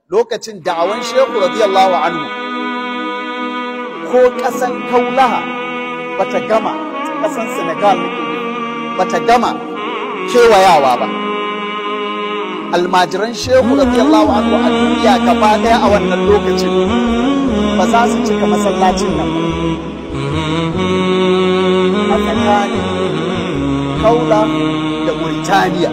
lokacin da'awan shehu radiyallahu anhu ko ƙasan kaulaha bata gama ƙasan senegal bata gama kewayawa ba almajiran shehu radiyallahu anhu a duniya gaba ɗaya a wannan lokacin ba za su cika masallacin nan ba a tsakanin kaula da Mauritania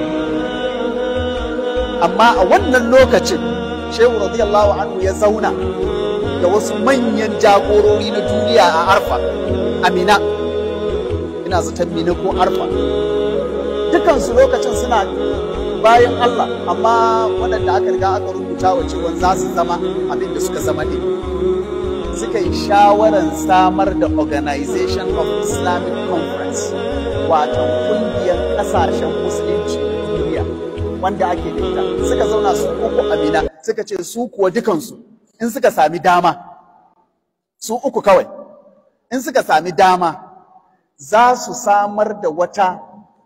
amma a wannan lokacin shehu radiyallahu anhu ya zauna da wasu manyan jagorori na duniya a arfa amina ina zaton mina ko arfa dukansu lokacin suna bayan Allah amma waɗanda aka riga aka rubuta wa cewa za su zama abin da suka zama ne suka yi shawarar samar da organization of islamic conference wato kungiyar ƙasashen musulunci na duniya wanda ake da ita suka zauna su uku amina suka ce su kuwa dukansu in suka sami dama su uku kawai in suka sami dama za su samar da wata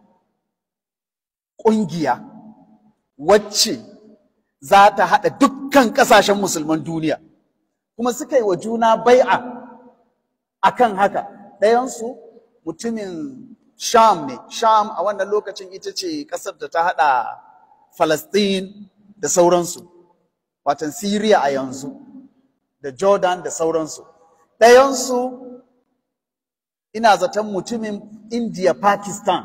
ƙungiya wacce za ta haɗa dukkan ƙasashen musulman duniya kuma suka yi wa juna bai'a akan haka ɗayansu mutumin sham ne sham a wannan lokacin ita ce ƙasar da ta haɗa falastin da sauransu watan siriya a yanzu da jordan da sauransu ɗayansu ina zaton mutumin india pakistan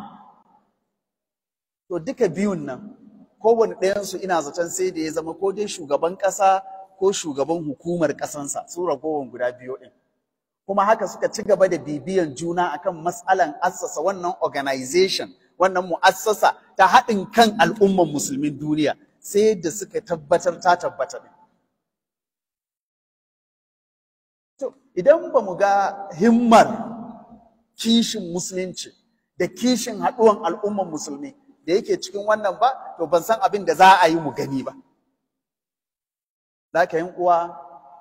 to duka biyun nan kowane ɗayansu ina zaton sai da ya zama ko dai shugaban ƙasa ko shugaban hukumar ƙasansa su ragowar guda biyu ɗin kuma haka suka ci gaba da bibiyan juna akan matsalan assasa wannan organization wannan mu'assasa ta haɗin kan al'umman musulmin duniya sai da suka tabbatar ta tabbata ne to idan ba mu ga himmar kishin musulunci da kishin haɗuwan al'umman musulmi da yake cikin wannan ba to ban san abin da za a yi mu gani ba Zaka yin uwa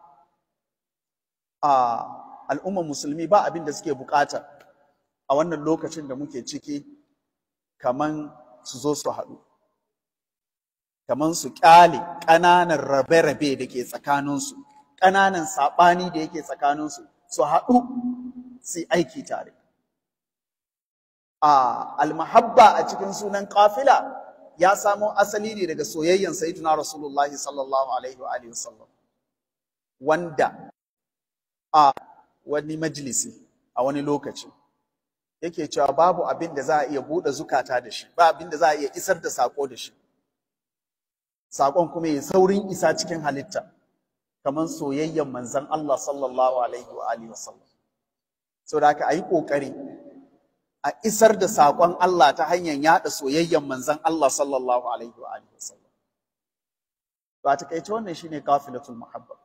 a al'ummar musulmi ba abin da suke bukata a wannan lokacin da muke ciki kaman su zo su haɗu kaman su ƙyale ƙananan rabe-rabe da ke tsakaninsu ƙananan saɓani da yake tsakaninsu su haɗu su yi aiki tare a almahabba a cikin sunan ƙafila ya samo asali ne daga soyayyan sayyidina rasulullahi sallallahu alaihi wa alihi wasallam wanda a wani majalisi a wani lokaci yake cewa babu abin da za a iya buɗe zukata da shi ba abin da za a iya isar da sako da shi sakon kuma ya saurin isa cikin halitta kamar soyayyan manzon Allah sallallahu alaihi wa alihi wasallam saboda haka ayi kokari a isar da saƙon Allah ta hanyar yaɗa soyayyen manzon Allah sallallahu alaihi wa alihi wasallam. To a takaice wannan shine kafilatul muhabba.